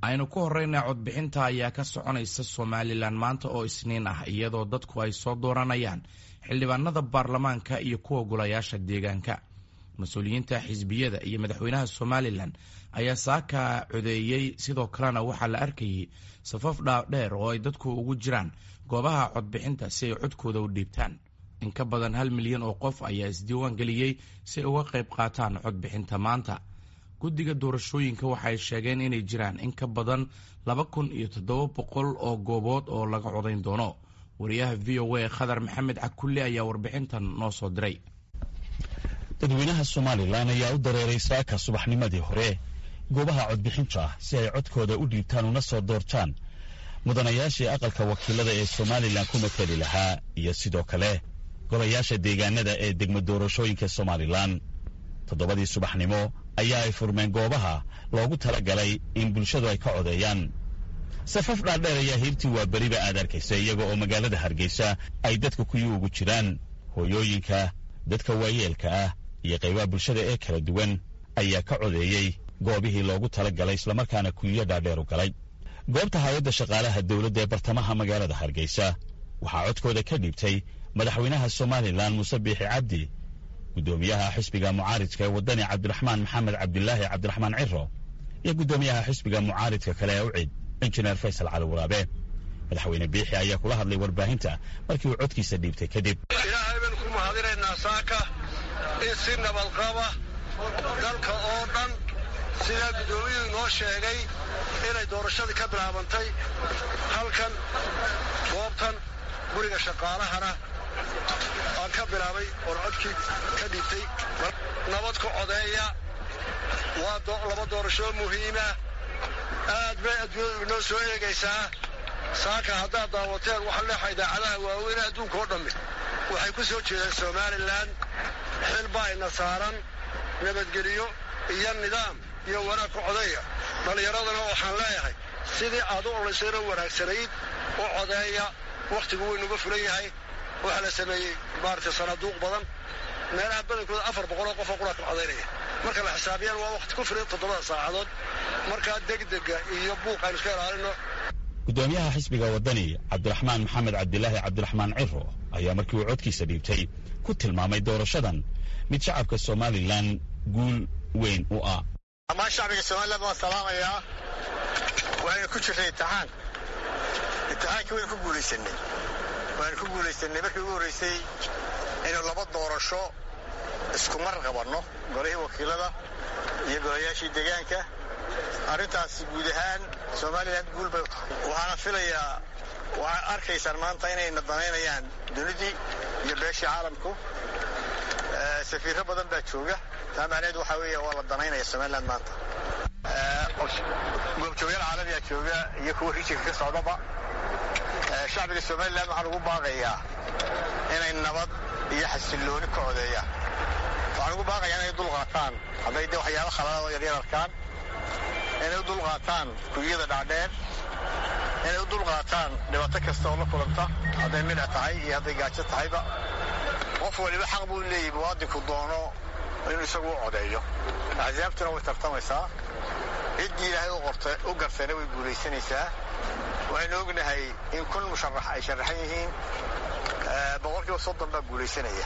aynu ku horeyna codbixinta ayaa ka soconaysa somalilan maanta oo isniin ah iyadoo dadku ay soo dooranayaan xildhibaanada baarlamaanka iyo kuwa golayaasha deegaanka mas-uuliyiinta xisbiyada iyo madaxweynaha somalilan ayaa saaka codeeyey sidoo kalena waxaa la arkayay safaf dhaadheer oo ay dadku ugu jiraan goobaha codbixinta si ay codkooda u dhiibtaan in ka badan hal milyan oo qof ayaa isdiiwaan geliyey si ay uga qayb qaataan codbixinta maanta guddiga doorashooyinka waxay sheegeen inay jiraan in ka badan laba kun iyo toddoba boqol oo goobood oo laga codayn doono wariyaha v o a khadar maxamed cakulle ayaa warbixintan noo soo diray dadweynaha somalilan ayaa u dareeray saaka subaxnimadii hore goobaha codbixinta si ay codkooda u dhiibtaan una soo doortaan mudanayaashii aqalka wakiilada ee somalilan ku mateli lahaa iyo sidoo kale golayaasha deegaanada ee degmo doorashooyinka somalilan toddobadii subaxnimo ayaa ay furmeen goobaha loogu tala galay in bulshadu ay ka codeeyaan safaf dhaadheer ayaa hiirtii waa beriba aad arkaysa iyaga oo magaalada hargeysa ay dadka kuyi ugu jiraan hooyooyinka dadka waayeelka ah iyo qaybaha bulshada ee kala duwan ayaa ka codeeyey goobihii loogu tala galay islamarkaana kuyiyo dhaadheer u galay goobta hay-adda shaqaalaha dowladda ee bartamaha magaalada hargeysa waxaa codkooda ka dhiibtay madaxweynaha somalilan muuse biixi cabdi guddoomiyaha xisbiga mucaaridka ee waddani cabdiraxmaan maxamed cabdilaahi cabdiraxmaan ciro iyo guddoomiyaha xisbiga mucaaridka kale ee ucid injineer faysal cali waraabe madaxweyne biixi ayaa kula hadlay warbaahinta markii uu codkiisa dhiibtay kadib ilaahay baynu ku mahadinaynaa saaka in si nabadqaba dalka oo dhan sidaa guddoomiyuhu inoo sheegay inay doorashadii ka bilaabantay halkan goobtan guriga shaqaalahana aan ka bilaabay oon codkii ka dhiibtay nabad ku codeeya waa laba doorashoo muhiima aad bay adduunyadu inoo soo eegaysaa saaka haddaad daawateen waxa leexa idaacadaha waaweyn adduunka oo dhammi waxay ku soo jeedeen somalilan xil baa ina saaran nabadgeliyo iyo nidaam iyo wanaag ku codeeya dhallinyaradana waxaan leeyahay sidii aad u olaysayna wanaagsanayd u codeeya wakhtigu waynuga fulan yahay waxaa la sameeyey maaragtay sanaaduuq badan meelaha badankooda afar boqoloo qofoo qura ka codaynaya marka la xisaabiyaan waa wakhti ku filan toddobada saacadood markaa degdega iyo buuq aynu iska ilaalino guddoomiyaha xisbiga waddani cabdiraxmaan maxamed cabdilaahi cabdiraxmaan ciro ayaa markii uu codkiisa dhiibtay ku tilmaamay doorashadan mid shacabka somalilan guul weyn u ah dhammaan shacbiga somalilan waan salaamayaa waaynu ku jirnay imtixaan imtixaankii waynu ku guulaysanay waanu ku guulaysanay markii ugu horraysay inuu laba doorasho isku mar qabanno golihii wakiilada iyo golayaashii deegaanka arrintaas guud ahaan somalilan guul bay u tahay waxaana filayaa waxaad arkaysaan maanta inayna danaynayaan dunidii iyo beeshii caalamku safiirro badan baa jooga taa macnaheed waxaa weeye waa la danaynaya somalilan maanta goobjoogayaal caalamiyaa jooga iyo kuwa rijinka ka socdaba shacbiga somalilan waxaan ugu baaqayaa inay nabad iyo xasillooni ka codeeyaan waxaan ugu baaqayaa inay dul qaataan hadday de waxyaaba khaladaad oo yaryar arkaan inay u dul qaataan kuyiyada dhaadheer inay u dul qaataan dhibaato kasta oo la kulanta hadday midha tahay iyo hadday gaajo tahayba qof waliba xaq buu leeyahy muwaadinku doono inuu isagu u codeeyo axsaabtuna way tartamaysaa ciddii ilaahay u gartayna way guulaysanaysaa waxaynu ognahay in kun musharax ay sharaxan yihiin boqolkiiba soddon baa guulaysanaya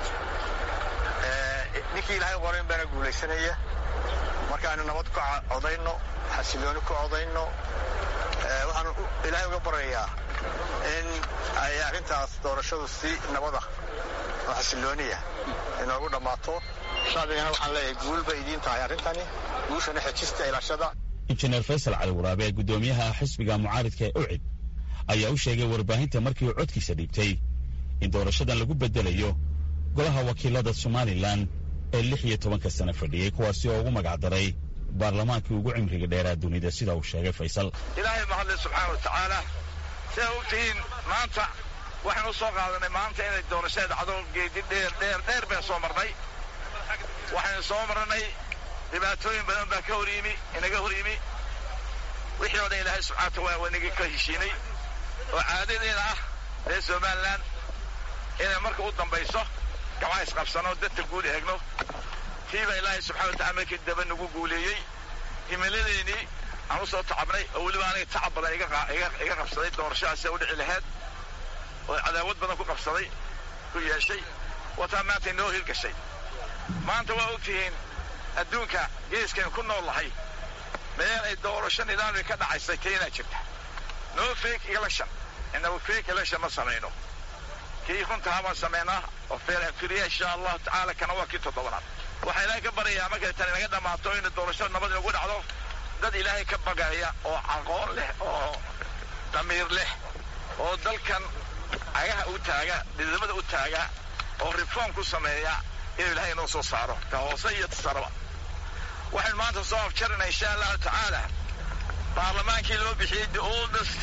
ninkii ilaahay qorayn baana guulaysanaya markaaynu nabad ku codayno xasilooni ku codayno waxaan ilaahay uga baryayaa in ay arrintaas doorashadu si nabada oo xasilooniya inoogu dhammaato shacbigana waxaan leeyahay guul bay idiin tahay arrintani guushana xejista ilaashada injineer faysal cali waraabe guddoomiyaha xisbiga mucaaridka ee ucid ayaa u sheegay warbaahinta markii uu codkiisa dhiibtay in doorashadan lagu bedelayo golaha wakiilada somalilan ee lix iyo tobanka sano fadhiyey kuwaasi oo ugu magacdaray baarlamaankii ugu cimriga dheeraa dunida sida uu sheegay faysal ilaahay mahadle subxaana wa tacaala sidaa ogtihiin maanta waxaan u soo qaadanay maanta inay doorashada dhacdo geedi dheer dheer dheer baan soo marnay waxaynu soo marnay dhibaatooyin badan baa ka hor yimi inaga hor yimi wixii o dhan ilaahay subxana wataala waa inaga ka heshiinay oo caadadeena ah reer somalilan inay marka u dambayso gacmaha isqabsano dadka guul eegno tiiba ilaahay subxana watacala markii daba nagu guuleeyey himiladeennii aan u soo tacabnay oo weliba aniga tacab badan iga qabsaday doorashadaasi u dhici laheyd oo cadaawad badan ku qabsaday ku yeeshay wataa maanta inoo hirgashay maanta waa ogtihiin adduunka geeskan ku nool lahay meel ay doorasho nidaamii ka dhacaysay keenaa jirta no fake election inagu fake election ma samayno kii runtaha baan samaynaa oo fair and free insha allahu tacaala kana waa kii toddobaad waxaa ilaahay ka baryayaa markay tani naga dhammaato in doorashada nabad inagu dhacdo dad ilaahay ka bagaya oo aqoon leh oo damiir leh oo dalkan cagaha u taaga dhidamada u taaga oo reform ku sameeya inuu ilaahay inoo soo saaro ta hoose iyo tasaraba waxaynu maanta soo afjarinaa insha allahu tacaala baarlamaankii loo bixiyey the oldest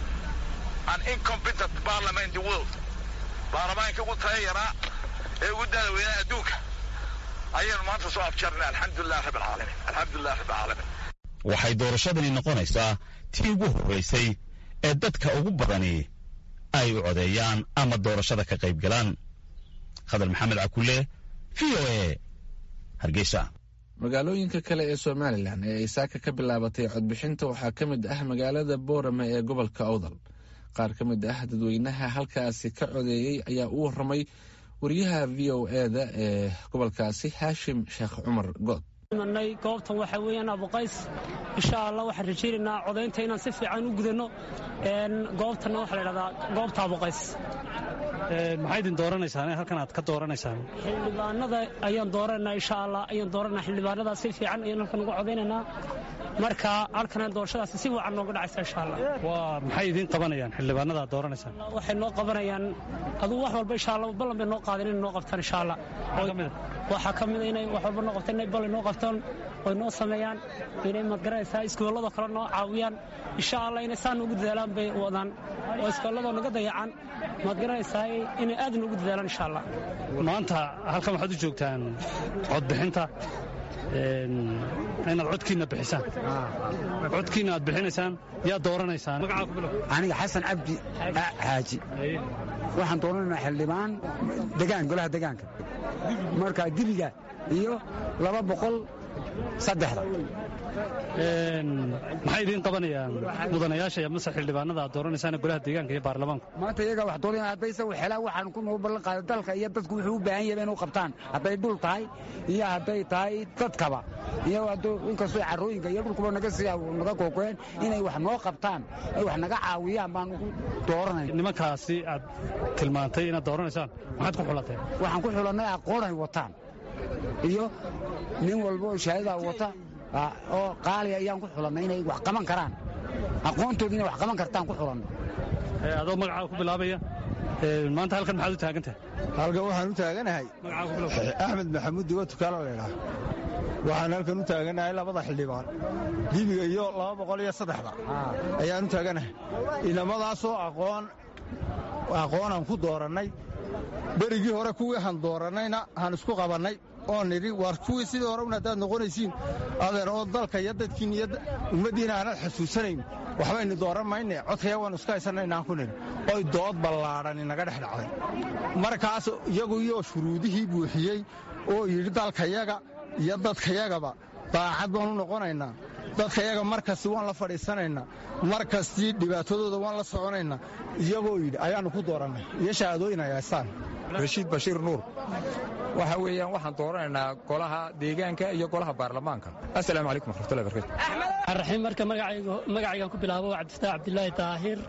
and incompetent parliament in the world baarlamaankii ugu taya yaraa ee ugu daada weynaa adduunka ayaynu maanta soo afjarinaa alxamdulilah rabb alcaalamiin alxamdulilah rabb alcaalamiin waxay doorashadani noqonaysaa tii ugu horraysay ee dadka ugu badani ay u codeeyaan ama doorashada ka qayb galaan khadar maxamed cakulle v o e hargeysa magaalooyinka kale ee somalilan ee ay saaka ka bilaabatay codbixinta waxaa ka mid ah magaalada boorame ee gobolka awdal qaar ka mid ah dadweynaha halkaasi ka codeeyey ayaa u waramay wariyaha v o eda ee gobolkaasi haashim sheekh cumar good nay goobtan waxa weeyaan abuqays insha allah waxaan rajaynaynaa codaynta inaan si fiican u gudanno goobtanna waxaa la ydhahdaa goobta abuqays maxay idin dooranaysaan halkan aad ka dooranaysaan xildhibaanada ayaan dooranaa insha allah ayaan dooranaa xildhibaanada si fiican ayaan halkan uga codaynaynaa marka halkan doorashadaasi si wacan nooga dhacaysa insha allah waa maxay idiin qabanayaan xildhibaanada aad dooranaysaan waxay noo qabanayaan aduu wax walba insha allah ballan bay noo qaadeen inay noo qabtaan insha allah waxaa ka mid inay wax walba noo qabtaan inay ballan noo qabtaan oy noo sameeyaan inay madgaranaysaa iskoollada kale noo caawiyaan insha allah inay saan ugu dadaalaan bay wadaan oo iskoollada naga dayacan madgaranaysaa inay aad noogu dadaalaan insha allah maanta halkan waxaad u joogtaan codbixinta inaad codkiinna bixisaan codkiinna aad bixinaysaan yaa dooranaysaan aniga xasan cabdi xaaji waxaan dooranaynaa xildhibaan degaan golaha degaanka marka dibiga iyo laba boqol saddexda maxay idiin qabanayaan mudanayaasha iyo mase xildhibaanada aad dooranaysaan golaha deegaanka iyo baarlamaanku maanta iyaga wax doonaya haddayse xelaa waxaan ku noo ballan qaaday dalka iyo dadku wuxuu u baahan yahay inuu qabtaan hadday dhul tahay iyo hadday tahay dadkaba iyo inkastoo carrooyinka iyo dhulkuba naga sii naga googoeen inay wax noo qabtaan ay wax naga caawiyaan baan ugu dooranay nimankaasi aad tilmaantay inaad dooranaysaan maxaad ku xulatay waxaan ku xulannay aqoonay wataan iyo nin walba oo shahaadadaa wata oo qaaliya ayaan ku xulannay inay wax qaban karaan aqoontooda inay wax qaban kartaan ku xulannay adoo magacaaga ku bilaabaya maanta halkan maxaad u taagan tahay halkan waxaan u taaganahay axmed maxamuud digo tukaalo laydhaah waxaan halkan u taaganahay labada xildhibaan dibiga iyo laba boqol iyo saddexda ayaan u taaganahay inamadaasoo aqoon aqoonaan ku doorannay berigii hore kuwii han doorannayna han isku qabannay oo nidhi waar kuwii sidii hore un haddaad noqonaysiin adeer oo dalka iyo dadkiin iyo ummaddiina aanad xasuusanayn waxbaynu dooran mayne codkaya waannu iska haysanaynaan ku nidhi oy dood ballaadhan inaga dhex dhacday markaas iyagu iyo shuruudihii buuxiyey oo yidhi dalkayaga iyo dadkayagaba daacad baanu noqonaynaa dadkayaga mar kasti waan la fadhiisanaynaa mar kastii dhibaatadooda waan la soconaynaa iyagoo yidhi ayaannu ku doorannay iyo shahaadooyin ay haystaan rashiid bashiir nuur waxa weeyaan waxaan dooranaynaa golaha deegaanka iyo golaha baarlamaanka assalaamu calaykum waraxmatullahi barakatu raxiim marka magacaygan ku bilaabo cabdifataax cabdilaahi daahir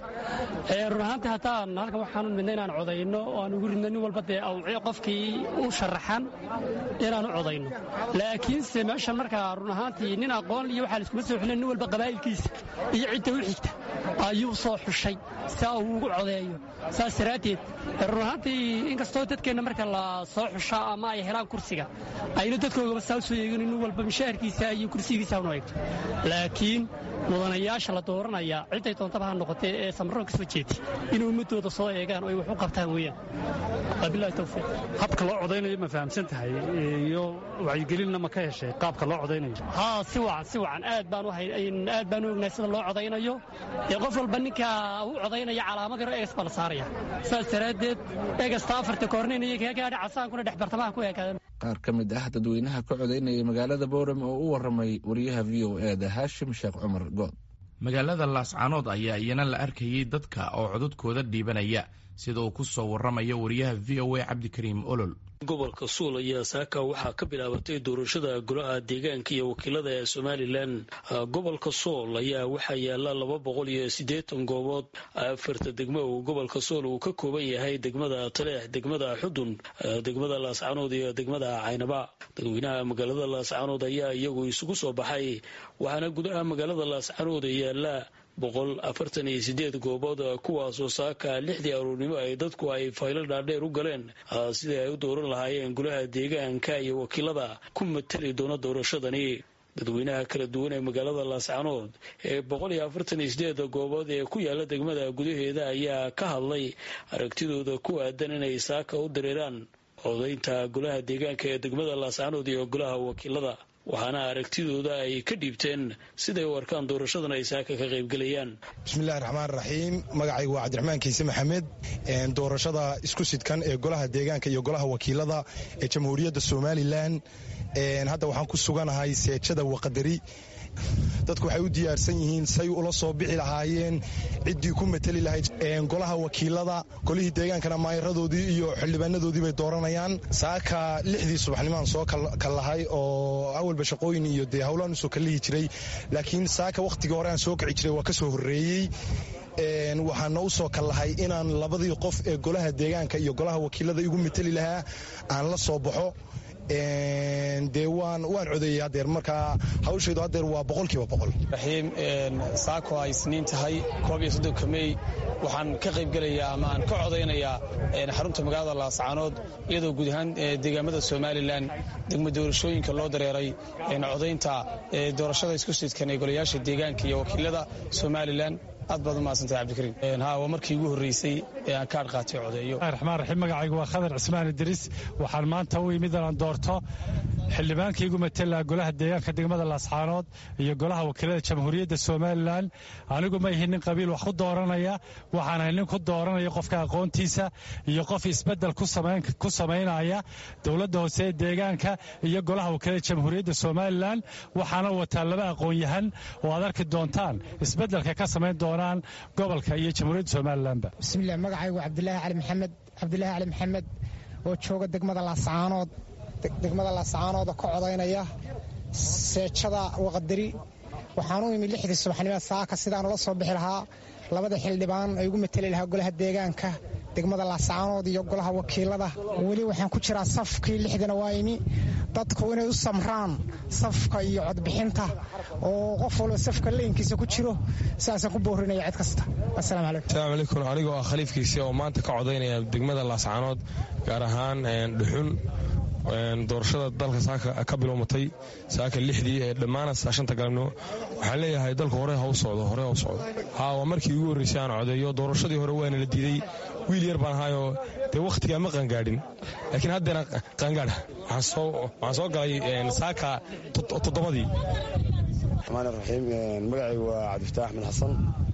run ahaantii haddaan halkan waxaanu midna inaan codayno oo aan ugu ridno nin walba dee awciyo qofkii u sharaxan inaan u codayno laakiinse meeshan markaa run ahaantii nin aqoon iyo waxaa laiskuma soo xulin nin walba qabaa'ilkiisa iyo cidda u xigta ayuu soo xushay saa uu ugu codeeyo saas daraaddeed run ahaantii inkastoo dadkeenna marka la soo xusha ama ay helaan kursiga ayna dadkoogaba saa u soo eegin nin walba mishaharkiisa iyo kursigiisa una eegto laakiin mudanayaasha la dooranaya cidday doontaba ha noqotee ee samroon ka soo jeedi inay ummadooda soo eegaan oo ay wax u qabtaan weeyaan wabilahi towfiiq habka loo codaynayo ma fahamsan tahay iyo wacyigelinna ma ka heshay qaabka loo codaynayo haa si wacan si wacan aad baan u aad baan u ognahay sida loo codaynayo ee qof walba ninka u codaynaya calaamad yaro egas baa la saaraya saas daraaddeed egasta afarta koornayn iyo kaga gaadha casaankuna dhex bartamaha ku eekaadeen qaar ka mid ah dadweynaha ka codaynaya magaalada boorame oo u waramay wariyaha v o e da haashim sheekh cumar good magaalada laascaanood ayaa iyana la arkayay dadka oo codadkooda dhiibanaya sida uu ku soo waramayo wariyaha v o a cabdikariim olol gobolka suul ayaa saaka waxaa ka bilaabatay doorashada golaha deegaanka iyo wakiilada ee somalilan gobolka sool ayaa waxaa yaala laba boqol iyo siddeetan goobood afarta degmo uu gobolka sool uu ka kooban yahay degmada taleex degmada xudun degmada laascaanood iyo degmada caynaba dadweynaha magaalada laascaanood ayaa iyagu isugu soo baxay waxaana gudaha magaalada laascaanood yaala boqol afartan iyo sideed goobood kuwaasoo saaka lixdii aroornimo ay dadku ay faylo dhaadheer u galeen sidii ay u dooran lahaayeen golaha deegaanka iyo wakiilada ku matali doona doorashadani dadweynaha kala duwan ee magaalada laascaanood ee boqol iyo afartan iyo sideeda goobood ee ku yaala degmada gudaheeda ayaa ka hadlay aragtidooda ku aadan inay saaka u dareeraan codaynta golaha deegaanka ee degmada laascaanood iyo golaha wakiilada waxaana aragtidooda ay ka dhiibteen siday u arkaan doorashadan ay saaka ka qaybgelayaan bismillahi raxmaan raxiim magacaygu waa cabdiraxmaan kiise maxamed doorashada isku sidkan ee golaha deegaanka iyo golaha wakiilada ee jamhuuriyadda somalilan hadda waxaan ku suganahay seejada waqadari dadku waxay u diyaarsan yihiin say ula soo bixi lahaayeen ciddii ku mateli lahayd golaha wakiilada golihii deegaankana maayaradoodii iyo xildhibaanadoodii bay dooranayaan saaka lixdii subaxnimaan soo kallahay oo awalba shaqooyin iyo dee howlaan usoo kallihi jiray laakiin saaka wakhtigii hore aan soo kici jiray waa ka soo horreeyey waxaana u soo kallahay inaan labadii qof ee golaha deegaanka iyo golaha wakiilada igu mateli lahaa aan la soo baxo dee waan codeeyey hadeer markaa hawshaydu hadeer waa boqolkiiba boqol raxiim saako ay isniin tahay koob iyo soddonka mey waxaan ka qaybgelayaa ama aan ka codaynayaa xarunta magaalada laascaanood iyadoo guud ahaan deegaamada somalilan degmo doorashooyinka loo dareeray codaynta doorashada isku sidkan ee golayaasha deegaanka iyo wakiilada somalilan aad baad u mahadsantahay cabdikariim ha waa markii ugu horreysay ee aan kaadh qaatay codeeyo raxmaan raxiim magacaygu waa khadar cismaan idriis waxaan maanta u imid inaan doorto xildhibaankaigu matela golaha deegaanka degmada laascaanood iyo golaha wakiilada jamhuuriyadda somalilan anigu ma ihin nin qabiil wax ku dooranaya waxaan ahay nin ku dooranaya qofka aqoontiisa iyo qof isbedel ku samaynaya dowladda hoose ee deegaanka iyo golaha wakiilada jamhuuriyadda somalilan waxaana wataa laba aqoon-yahan oo aad arki doontaan isbedelka ka samayn doonaan gobolka iyo jamhuuriyadda somalilanba bismilah magacaygu cabdilaahi cali maxamed cabdilaahi cali maxamed oo jooga degmada laascaanood degmada laascaanood oo ka codaynaya seejada waqadari waxaan u imid lixdii subaxnimo saaka sidaan ula soo bixi lahaa labada xildhibaan ay ugu mateli lahaa golaha deegaanka degmada laascaanood iyo golaha wakiilada weli waxaan ku jiraa safkii lixdana waa imi dadku inay u samraan safka iyo codbixinta oo qof walba safka leynkiisa ku jiro sidaasaan ku boorinaya cid kasta asalaamu calaykum asalaamu calaykum anigoo ah khaliifkiisi oo maanta ka codaynaya degmada laascaanood gaar ahaan dhuxun doorashada dalka saaka ka bilowmatay saaka lixdii ee dhammaana shanta galabnimo waxaan leeyahay dalku hore ha u socdo hore ha u socdo haa waa markii ugu horreysay aan codeeyo doorashadii hore waana la diiday wiil yar baan ahaayoo dee wakhtigaa ma qaangaadhin laakiin haddeena qaangaadha waxaan soo galay saaka toddobadii raxmaan raxiim magacaygu waa cabdifataax axmed xasan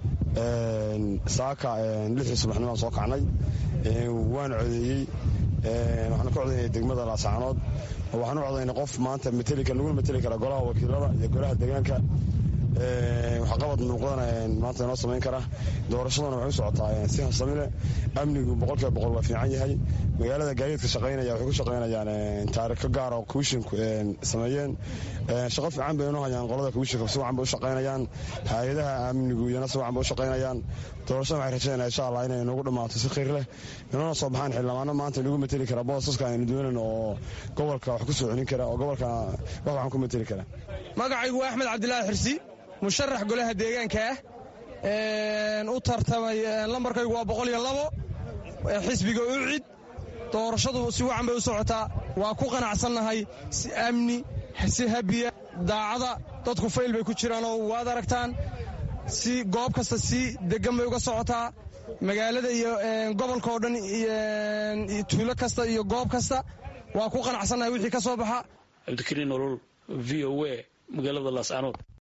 saaka lixdii subaxnimaan soo kacnay waan codeeyey waxaan ka codaynaya degmada laascaanood waxaan u codaynay qof maanta naguna mateli kara golaha wakiilada iyo golaha deegaanka waxqabad muuqdana maanta inoo samayn kara doorashadana waxay u socotaa si habsamile amnigu boqolkiiba boqol waa fiican yahay magaalada gaadiidka shaqaynaya waxay ku shaqaynayaan taariko gaar oo komishinku sameeyeen shaqo fiican bay inoo hayaan qolada komishinku si wacan bay u shaqaynayaan hay-adaha amnigu iyana si wacan bay u shaqaynayaan doorashada waxay rajaynaya insha allah inay noogu dhammaato si khayr leh inoona soo baxaan xildhibaano maanta nagu mateli kara boosaska aynu doonan oo gobolka wax ku soo celin kara oo gobolka wax waxaan ku mateli kara magacaygu waa axmed cabdilaahi xirsi musharax golaha deegaanka ah u tartamay lambarkaygu waa boqol iyo labo xisbiga ucid doorashadu si wacan bay u socotaa waa ku qanacsannahay si amni si habiya daacada dadku fayl bay ku jiraanoo waad aragtaan si goob kasta si degan bay uga socotaa magaalada iyo gobolka oo dhan tuulo kasta iyo goob kasta waa ku qanacsannahay wixii ka soo baxa cabdikariin nolol v o a magaalada laascaanood